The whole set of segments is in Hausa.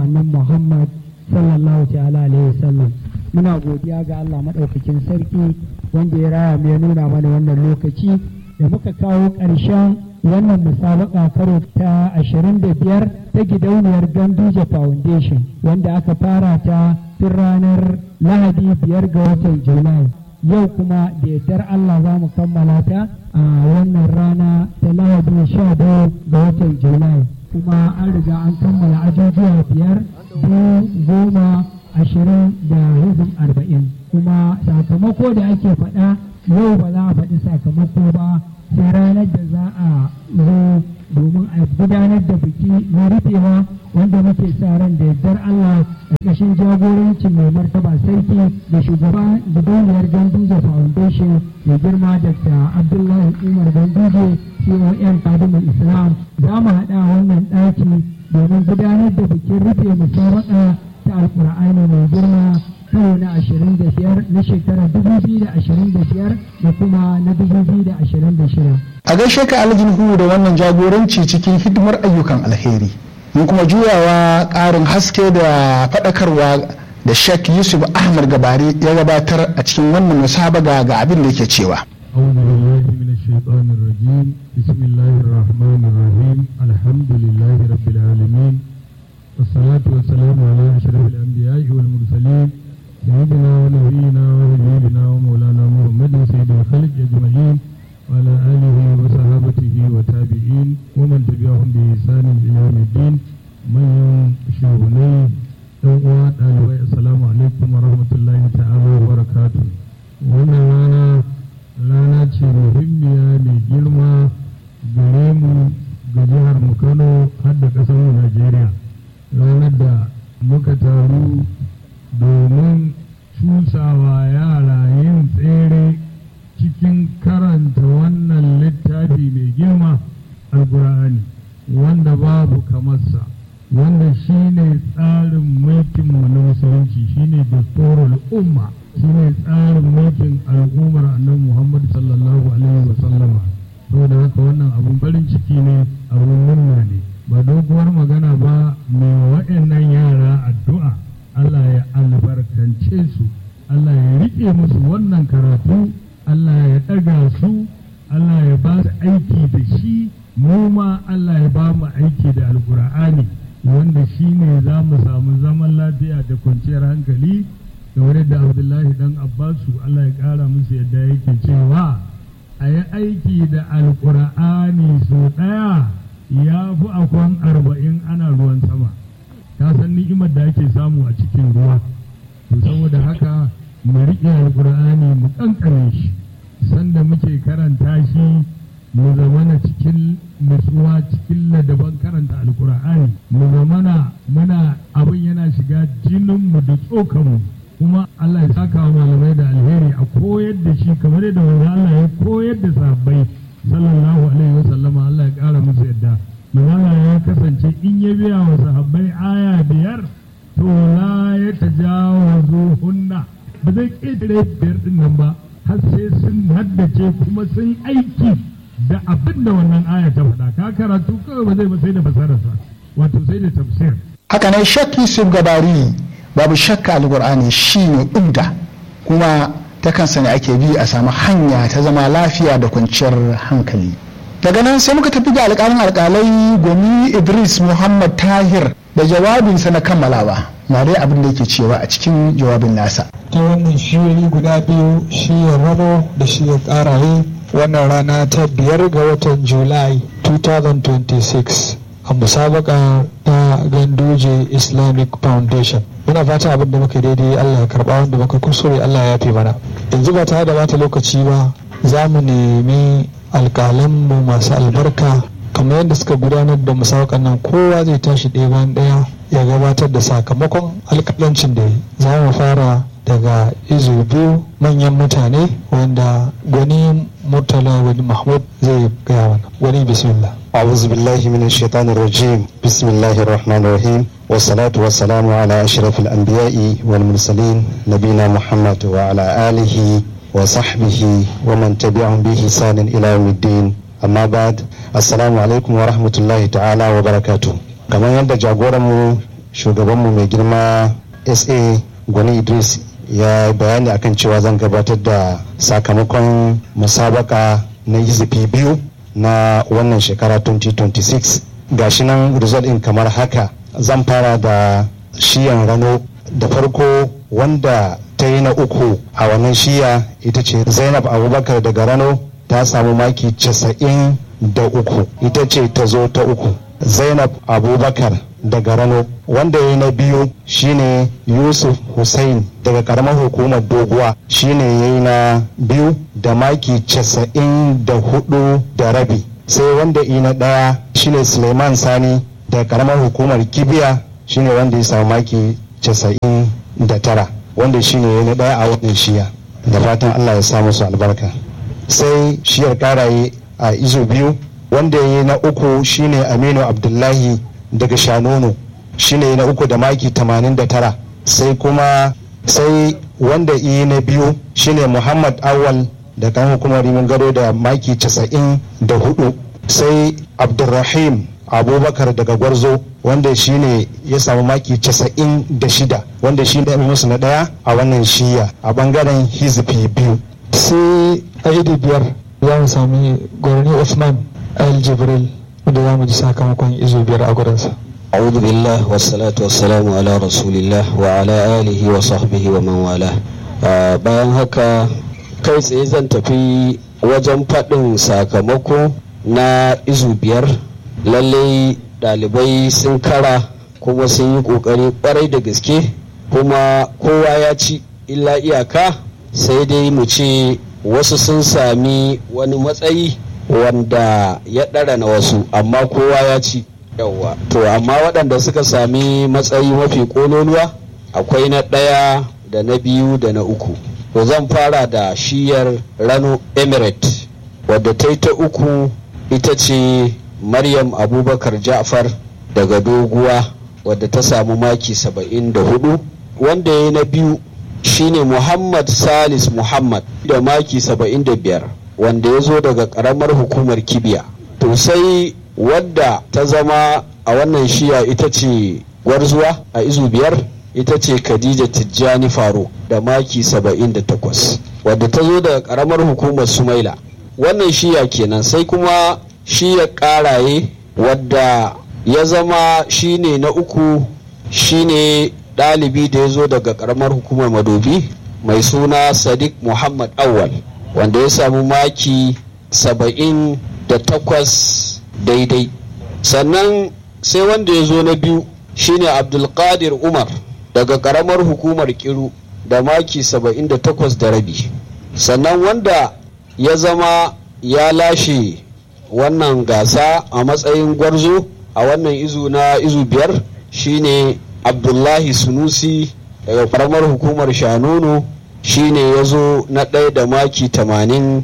annan Muhammad sallallahu ta'ala alaihi wasallam muna godiya ga Allah maɗaukakin sarki wanda ya raya mu ya nuna mana wannan lokaci da muka kawo ƙarshen wannan musabaka karo ta 25 ta gidauniyar Ganduje Foundation wanda aka fara ta tun ranar Lahadi biyar ga watan Julai. Yau kuma da yardar Allah za mu kammala ta a wannan rana ta Lahadi 12 ga watan Julai. Kuma an riga an kammala ajujuwa biyar, biyu, goma, ashirin da hizin arba'in. Kuma sakamako da ake faɗa yau ba za a faɗi sakamako ba sai ranar da za a zo domin a gudanar da biki na rufewa wanda muke sa ran da yardar Allah a ƙashin jagorancin mai martaba sarki da shugaban gidauniyar Ganduje Foundation mai girma Dr. Abdullahi Umar Ganduje CON Kadimul Islam za mu haɗa wannan ɗaki domin gudanar da bikin rufe musabaka ta Alƙur'ani mai girma karo na 25 na shekarar 2025 da kuma na 2026. A gaishe ka aljin hu da wannan jagoranci cikin hidimar ayyukan alheri. Mun kuma juyawa ƙarin haske da faɗakarwa da Sheikh Yusuf Ahmad Gabari ya gabatar a cikin wannan musabaga ga abin da yake cewa. أعوذ بالله من الشيطان الرجيم بسم الله الرحمن الرحيم الحمد لله رب العالمين والصلاة والسلام على أشرف الأنبياء والمرسلين سيدنا ونبينا وحبيبنا ومولانا محمد سيد الخلق أجمعين وعلى آله وصحابته وتابعين ومن تبعهم بإحسان إلى يوم الدين من شهوني ɗan ɗalibai assalamu alaikum wa rahmatullahi ta'ala wa barakatu wannan rana rana ce muhimmiya mai girma gare mu ga jihar mu kano har da ƙasar mu najeriya ranar da muka taru domin cusawa yara yin tsere cikin karanta wannan littafi mai girma alkur'ani wanda babu kamarsa wanda shine tsarin mulkinmu na musulunci shine dasturul umma shine tsarin mulkin al'ummar annabi muhammad sallallahu alaihi wa sallama saboda haka wannan abun farin ciki ne abun murna ne ba doguwar magana ba mai waɗannan yara addu'a Allah ya albarkance su Allah ya riƙe musu wannan karatu Allah ya ɗaga su Allah ya ba su aiki da shi mu ma Allah ya ba mu aiki da alkur'ani wanda shi ne za mu samu zaman lafiya da kwanciyar hankali kamar yadda abdullahi dan abbasu Allah ya ƙara musu yadda yake cewa a yi aiki da alkur'ani sau ɗaya ya fi akwan arba'in ana ruwan sama ka san ni'imar da ake samu a cikin ruwa to saboda haka mu riƙe alƙur'ani mu ƙanƙare shi sanda muke karanta shi mu zamana cikin nutsuwa cikin ladaban karanta alƙur'ani mu zamana muna abin yana shiga jininmu da tsokanmu kuma Allah ya saka wa malamai da alheri a koyar da shi kamar yadda manzo Allah ya koyar da sahabbai sallallahu alaihi wasallama Allah ya ƙara musu yadda manzo ya kasance in ya biya wa sahabbai aya biyar to la ya tajawazu hunna ba zai ƙetare biyar din nan ba har sai sun haddace kuma sun aiki da abin da wannan aya ta faɗa ka karatu kawai ba zai ba sai da basararsa wato sai da tafsir haka nan Sheikh Yusuf Gabari babu shakka alkur'ani shine umda kuma ta kansa ne ake bi a samu hanya ta zama lafiya da kwanciyar hankali daga nan sai muka tafi ga alƙalin alƙalai gwani idris muhammad tahir da jawabinsa na kammalawa na dai abin da yake cewa a cikin jawabin nasa ta wannan shiyoyi guda biyu shiyar rano da shiyar ƙaraye wannan rana ta biyar ga watan julai 2026 a musabaka ta ganduje islamic foundation muna fata abin da muka daidai allah ya karba wanda muka kuskure allah ya fi mana yanzu ba tare da bata lokaci ba za mu nemi alƙalanmu masu albarka kamar yadda suka gudanar da musawakan nan kowa zai tashi ɗaya bayan ɗaya ya gabatar da sakamakon alƙalancin da yi za mu fara daga izu biyu manyan mutane wanda gwani murtala wani mahmud zai gaya mana wani bismillah أعوذ بالله من الشيطان الرجيم بسم الله الرحمن الرحيم والصلاة والسلام على أشرف الأنبياء والمرسلين نبينا محمد وعلى آله وصحبه ومن تبعهم بإحسان إلى يوم الدين أما بعد السلام عليكم ورحمة الله تعالى وبركاته كما يندى جاغورمو shugabanmu mai girma sa gwani idris ya bayani akan cewa zan gabatar da sakamakon musabaka na hizifi biyu na wannan shekara 2026 gashi nan result in kamar haka zan fara da shiyan rano da farko wanda ta yi na uku a wannan shiya ita ce zainab abubakar daga rano ta samu maki 93 ita ce ta zo ta uku zainab abubakar daga rano wanda ya yi na biyu shine yusuf hussein daga karamar hukumar doguwa shine ya yi na biyu da maki casa'in da hudu da rabi sai wanda yi na daya shine suleiman sani daga karamar hukumar kibiya shine wanda ya samu maki casa'in da tara wanda shine ya yi na daya a wannan shiya da fatan allah ya sa musu albarka sai shiyar karaye a izo biyu wanda ya yi na uku shine aminu abdullahi daga shanono shine na uku da maki 89 sai kuma sai wanda yi na biyu shine muhammad awal da kan hukumar rimin gado da maki 94 sai abdulrahim abubakar daga gwarzo wanda shine ya samu maki 96 wanda shi ne musu na daya a wannan shiya a bangaren hizbi biyu sai a idi biyar za mu sami gwarni usman al jibril wanda za mu ji sakamakon izo biyar a gurinsa أعوذ بالله والصلاة والسلام على رسول الله وعلى آله وصحبه ومن والاه bayan haka kai tsaye zan tafi wajen faɗin sakamako na izu biyar lallai ɗalibai sun kara kuma sun yi ƙoƙari ƙwarai da gaske kuma kowa ya ci illa iyaka sai dai mu ce wasu sun sami wani matsayi wanda ya ɗara na wasu amma kowa ya ci yawwa to amma waɗanda suka sami matsayi mafi ƙololuwa akwai na ɗaya da na biyu da na uku to zan fara da shiyar rano emirate wadda ta yi ta uku ita ce maryam abubakar ja'far daga doguwa wadda ta samu maki saba'in da hudu wanda ya yi na biyu shine muhammad salis muhammad da maki saba'in da biyar wanda ya zo daga ƙaramar hukumar kibiya to sai wadda ta zama a wannan shiya ita ce gwarzuwa a izu biyar ita ce khadija tijjani faro da maki 78 wadda ta zo daga karamar hukumar sumaila wannan shiya kenan sai kuma shiya karaye wadda ya zama shine na uku shine ɗalibi da ya zo daga karamar hukumar madobi mai suna sadiq muhammad awal wanda ya samu maki 78 daidai sannan sai wanda ya zo na biyu shine abdulkadir umar daga karamar hukumar kiru da maki 78 da rabi sannan wanda ya zama ya lashe wannan gasa a matsayin gwarzo a wannan izu na izu biyar shine abdullahi sunusi daga karamar hukumar shanono shine ya zo na ɗaya da maki 81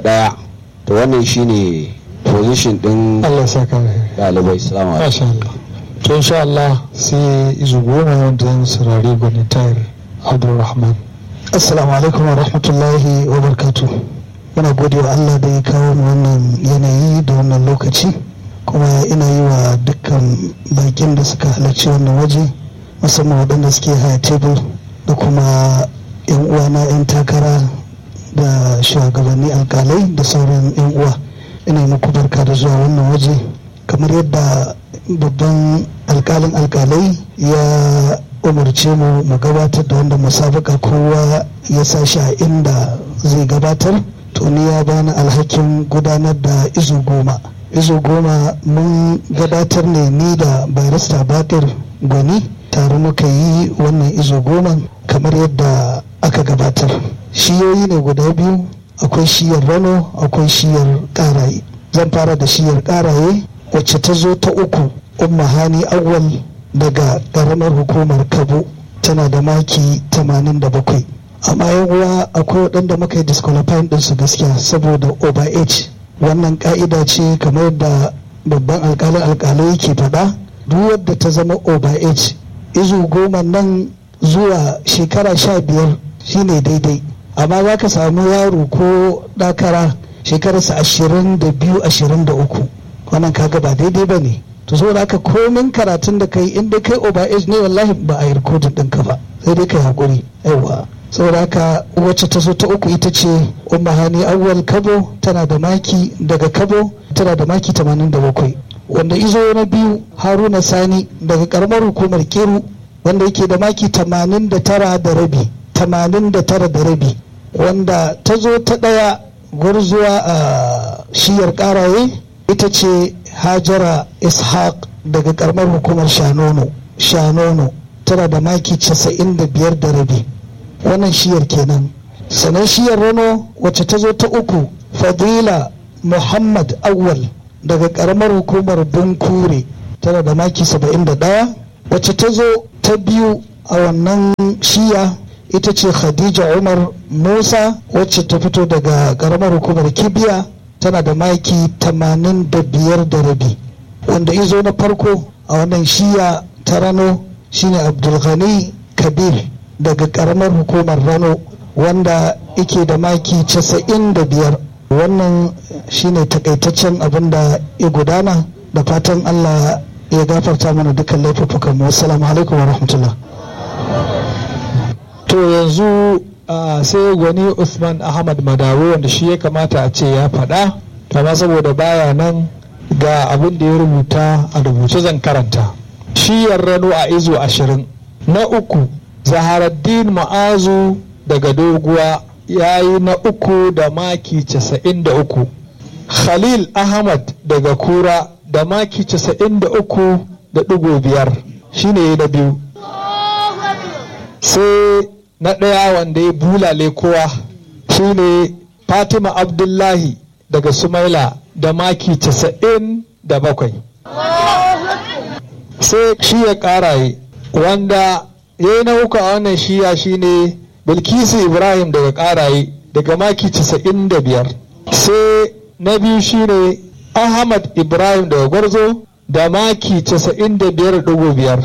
to wannan shine position din Allah saka dalibai salamu Masha Allah. To insha Allah sai izu goma wanda zan saurari gwani tayar Abdulrahman. Assalamu alaikum wa rahmatullahi wa barkatu. Muna gode wa Allah da ya kawo mu wannan yanayi da wannan lokaci kuma ina yi wa dukkan bakin da suka halarci wannan waje musamman waɗanda suke haya tebur da kuma 'yan uwana 'yan takara da shugabanni alkalai da sauran 'yan uwa. ina muku barka da zuwa wannan waje kamar yadda babban alkalin alkalai ya umarce mu mu gabatar da wanda musabaka kowa ya sa shi a inda zai gabatar to ni ya bani alhakin gudanar da izu goma izu goma mun gabatar ne ni da barista bakir gwani tare muka yi wannan izu goma kamar yadda aka gabatar shiyoyi ne guda biyu akwai shiyar rano akwai shiyar karaye zan fara da shiyar karaye wacce ta zo ta uku umma hani awwal daga karamar hukumar kabo tana da maki 87 amma yan uwa akwai waɗanda muka yi disqualifying ɗinsu gaskiya saboda over age wannan ka'ida ce kamar da babban alkalin alkalai yake faɗa duk wadda ta zama over age izu goma nan zuwa shekara sha biyar shine daidai amma za ka samu yaro ko ɗakara shekararsa ashirin da biyu ashirin da uku wannan kaga ba daidai ba ne to saboda haka komin karatun da kai in dai kai over age ne wallahi ba a yi rikodin ɗinka ba sai dai kai haƙuri yawa saboda haka wacce ta zo ta uku ita ce umma hani awwal kabo tana da maki daga kabo tana da maki 87 wanda izo na biyu haruna sani daga karamar hukumar kiru wanda yake da maki 89 da rabi 89 da rabi wanda ta zo ta ɗaya gwarzuwa a shiyar karaye ita ce hajara ishaq daga karamar hukumar shanono shanono tana da maki 95 da rabi wannan shiyar kenan sannan shiyar rano wacce ta zo ta uku fadila muhammad awwal daga karamar hukumar bunkure tana da maki 71 wacce ta zo ta biyu a wannan shiya ita ce khadija umar musa wacce ta fito daga karamar hukumar kibiya tana da maki 85 da rabi wanda izo na farko a wannan shiya ta rano shine abdulghani kabir daga karamar hukumar rano wanda ike da maki 95 wannan shine takaitaccen abin da ya gudana da fatan allah ya gafarta mana dukkan laifuffukan mu assalamu alaikum wa rahmatullah to yanzu sai gwani usman ahmad madawo wanda shi ya kamata a ce ya faɗa amma saboda baya nan ga abin da ya rubuta a rubuce zan karanta shi rano a izo ashirin na uku zaharaddin ma'azu daga doguwa ya yi na uku da maki casa'in da uku khalil ahmad daga kura da maki casa'in da uku da ɗigo biyar shine na biyu sai na ɗaya wanda ya bulale kowa shine fatima abdullahi daga sumaila da maki casa'in da bakwai sai shi ya ƙaraye wanda ya yi na uku a wannan shiya shine bilkisu ibrahim daga ƙaraye daga maki casa'in da biyar sai na biyu shine ahmad ibrahim daga gwarzo da maki casa'in da biyar biyar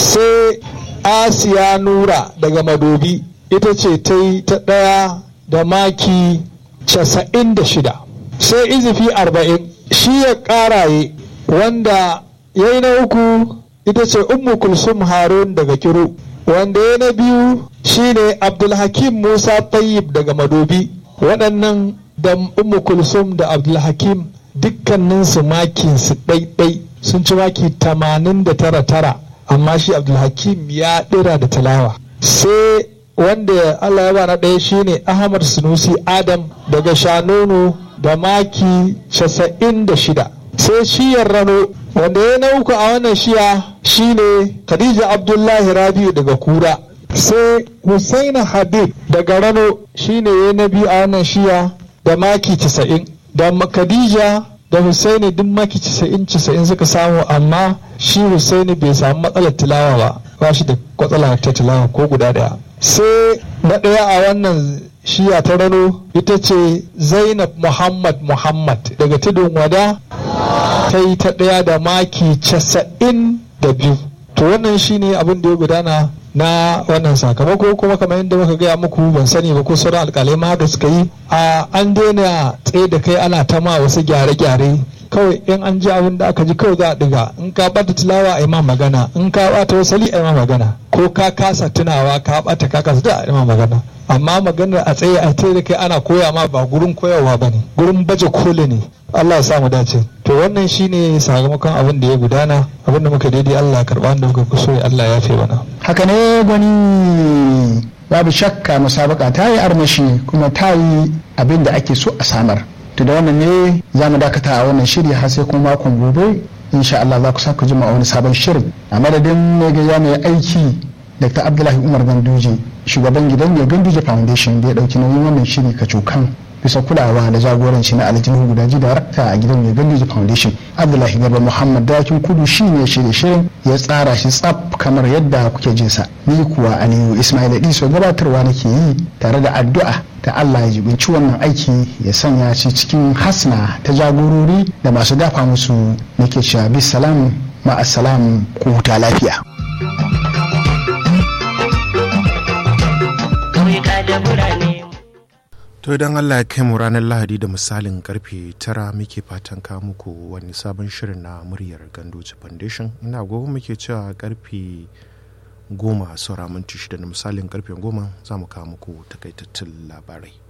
sai asiya nura daga madobi ita ce ta yi ta ɗaya da maki casa'in da shida sai izifi arba'in shi ya ƙaraye wanda ya yi na uku ita ce ummu kulsum harun daga kiru wanda ya na biyu shine abdulhakim musa tayyib daga madobi waɗannan da ummu kulsum da abdulhakim dukkaninsu makinsu ɗaiɗai sun ci maki tamanin da tara tara amma shi abdulhakim ya ɗira da talawa sai wanda allah ya ba na ɗaya shine ahmad sunusi adam daga shanonu da maki casa'in da shida sai shiyar rano wanda ya na uku a wannan shiya shine khadija abdullahi rabiu daga kura sai husaina habib daga rano shine ya na biyu a wannan shiya da maki casa'in da khadija da husaini duk maki casa'in casa'in suka samu amma shi husaini bai samu matsalar tilawa ba ba shi da kwatsala ta tilawa ko guda daya sai na ɗaya a wannan shiya ta rano ita ce zainab muhammad muhammad daga tudun wada ta yi ta ɗaya da maki casa'in da biyu to wannan shine abin da ya gudana na wannan sakamako kuma kamar yadda muka gaya muku ban sani ba ko sauran alkalai ma da suka yi a an daina tsaye da kai ana ta ma wasu gyare-gyare kawai in an ji abin da aka ji kawai za a diga in ka bata tilawa a yi ma magana in ka bata wasali a yi ma magana ko ka kasa tunawa ka bata ka kasa da a yi ma magana amma maganar a tsaye a tsaye da kai ana koya ma ba gurin koyarwa ba ne gurin baje koli ne Allah ya sa mu dace to wannan shine sakamakon abin da ya gudana abin da muka daidai Allah karba da muka kuso Allah ya fi mana haka ne gwani babu shakka musabaka ta yi armashi kuma ta yi abin da ake so a samar to da wannan ne za mu dakata a wannan shiri har sai kuma makon gobe insha Allah za ku sa ku jima a wani sabon shirin a madadin mai gaza mai aiki Dr. Abdullahi Umar Ganduje shugaban gidan mai Ganduje Foundation da ya dauki nauyin wannan shiri kacokan bisa kulawa da jagoranci na aljihun gudaji darakta a gidan mai Ganduje Foundation Abdullahi Garba Muhammad Dakin Kudu shi ne shirye shirin ya tsara shi tsaf kamar yadda kuke jinsa ni kuwa Aliyu Ismail Iso gabatarwa nake yi tare da addu'a ta Allah ya jibinci wannan aiki ya sanya shi cikin hasna ta jagorori da masu dafa musu nake cewa bisalam ma'asalam ku huta lafiya. to idan allah ya kai mu ranar lahadi da misalin karfe tara muke fatan kawo muku wani sabon shirin na muryar gandoji foundation ina gobe muke cewa karfe goma saura minti shida da misalin karfe goma za mu kawo muku takaitattun labarai